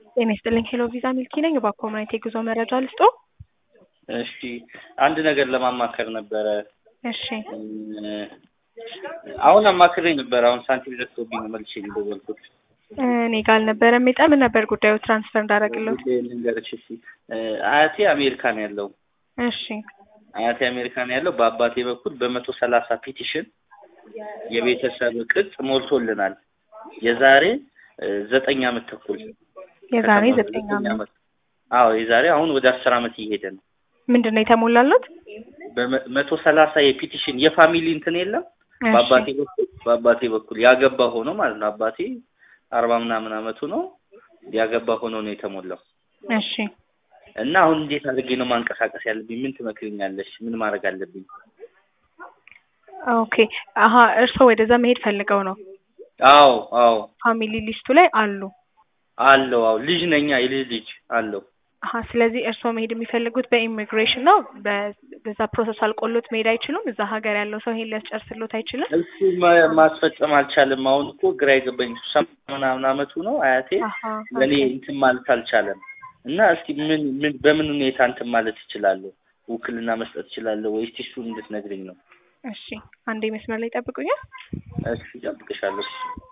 ጤና ይስጥልኝ ሄሎ ቪዛ ሚልኪ ነኝ። እባክዎ ምን አይነት የጉዞ መረጃ ልስጦ? እሺ አንድ ነገር ለማማከር ነበረ። እሺ አሁን አማክሬ ነበር። አሁን ሳንቲም ደርሶብኝ ነው መልሼ የደወልኩት። እኔ ጋር አልነበረም የጠምን ነበር ጉዳዩ ትራንስፈር እንዳደረግለት። ልንገርሽ እሺ አያቴ አሜሪካ ነው ያለው። እሺ አያቴ አሜሪካ ነው ያለው። በአባቴ በኩል በመቶ ሰላሳ ፒቲሽን የቤተሰብ ቅጽ ሞልቶልናል። የዛሬ እ ዘጠኝ አመት ተኩል የዛሬ ከተማ- ዘጠኝ ዓመት አዎ የዛሬ አሁን ወደ አስር አመት እየሄደ ነው። ምንድን ነው የተሞላለት? በመቶ ሰላሳ የፒቲሽን የፋሚሊ እንትን የለም በአባቴ በኩል በአባቴ በኩል ያገባ ሆኖ ማለት ነው። አባቴ አርባ ምናምን አመቱ ነው ያገባ ሆኖ ነው የተሞላው። እሺ እና አሁን እንዴት አድርጌ ነው ማንቀሳቀስ ያለብኝ? ምን ትመክርኛለሽ? ምን ማድረግ አለብኝ? ኦኬ አሀ እርስዎ ወደዛ መሄድ ፈልገው ነው? አዎ አዎ ፋሚሊ ሊስቱ ላይ አሉ። አለው አዎ ልጅ ነኛ የልጅ ልጅ አለው። አሀ ስለዚህ እርስዎ መሄድ የሚፈልጉት በኢሚግሬሽን ነው። በ- በዛ ፕሮሰስ አልቆሎት መሄድ አይችሉም። እዛ ሀገር ያለው ሰው ይሄን ሊያስጨርስሎት አይችልም። እሱ ማ- ማስፈጸም አልቻለም። አሁን እኮ ግራ የገባኝ ሰማንያ ምናምን አመቱ ነው አያቴ አሀ ለእኔ ኦኬ። እንትን ማለት አልቻለም። እና እስቲ ምን ምን በምን ሁኔታ እንትን ማለት እችላለሁ? ውክልና መስጠት እችላለሁ ወይስ እሱን እንድትነግሪኝ ነው? እሺ አንዴ መስመር ላይ ጠብቁኛል። እሺ እጠብቅሻለሁ።